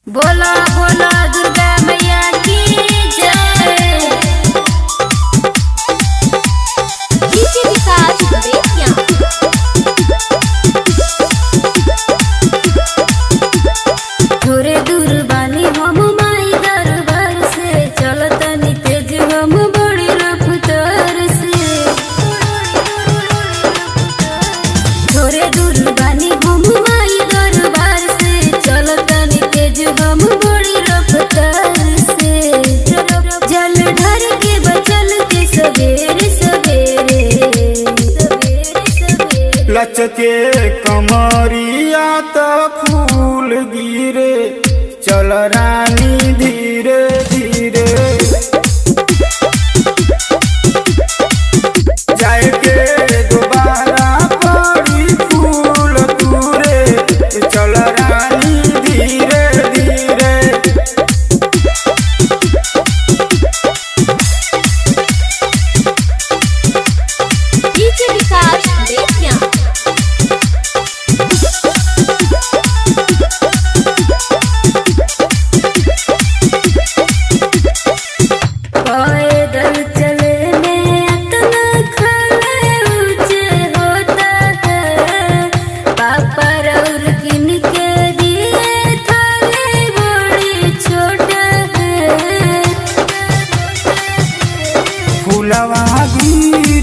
बोला बोला दुर्गा मैया की जय डीजे विकास बेतिया थोड़े दूर बानी हम माई दरबार से चलतनी तेज हम बड़ी रफ्तार से थोड़े दूर बानी हम माई दरबार से चलतनी तेज हम बड़ी रफ्तार से जल ढर के बचल के सवेरे सवेरे सवेरे सवेरे लचके कमरिया त फूल गिरे चल रानी धीरे धीरे जाए के दोबारा पड़ी फूल तूरे चल रानी धीरे धीरे डीजे विकास बेतिया पैदल चले में इतना खड़े ऊंचे होता है पापा और किन के दिए थाले बड़ी छोटा है फूलवा गिर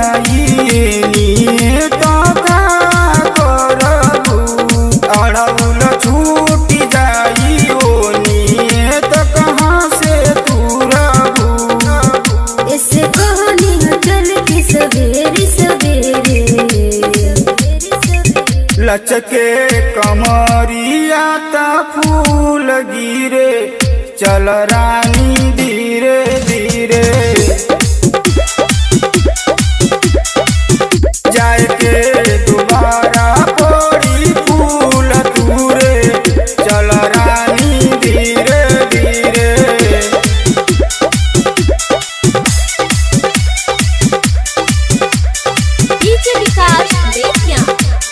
जाइए तो का करबू अड़ौल छूट जाई ओनिए तो कहाँ से तुरबू इससे कहानी है चल के सवेरे सवेरे लचके कमरिया त फूल गिरे चल रानी धीरे धीरे जाए के दोबारा पड़ी फूल तूरे चल रानी धीरे धीरे डीजे विकास बेतिया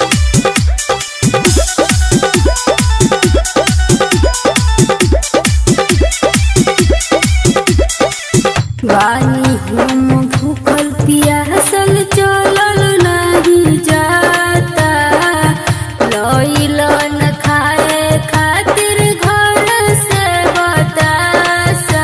वानी हम भूखल पियासल चलल नहीं जाता लइल न खाए खातिर घर से बतासा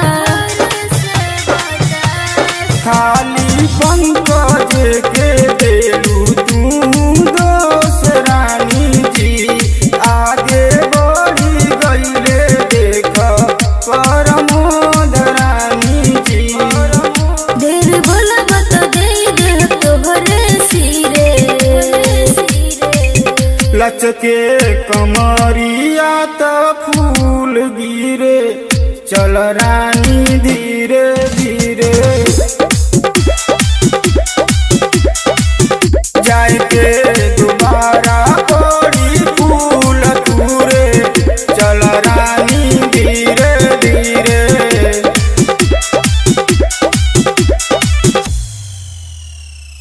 खाली पंकज के देलू तू दोस रानी जी आगे बढ़ी गईले देख परमोद रानी जी देर भला बत दे दे तोहरे सिरे लचके कमरिया त फूल गिरे चल रानी धी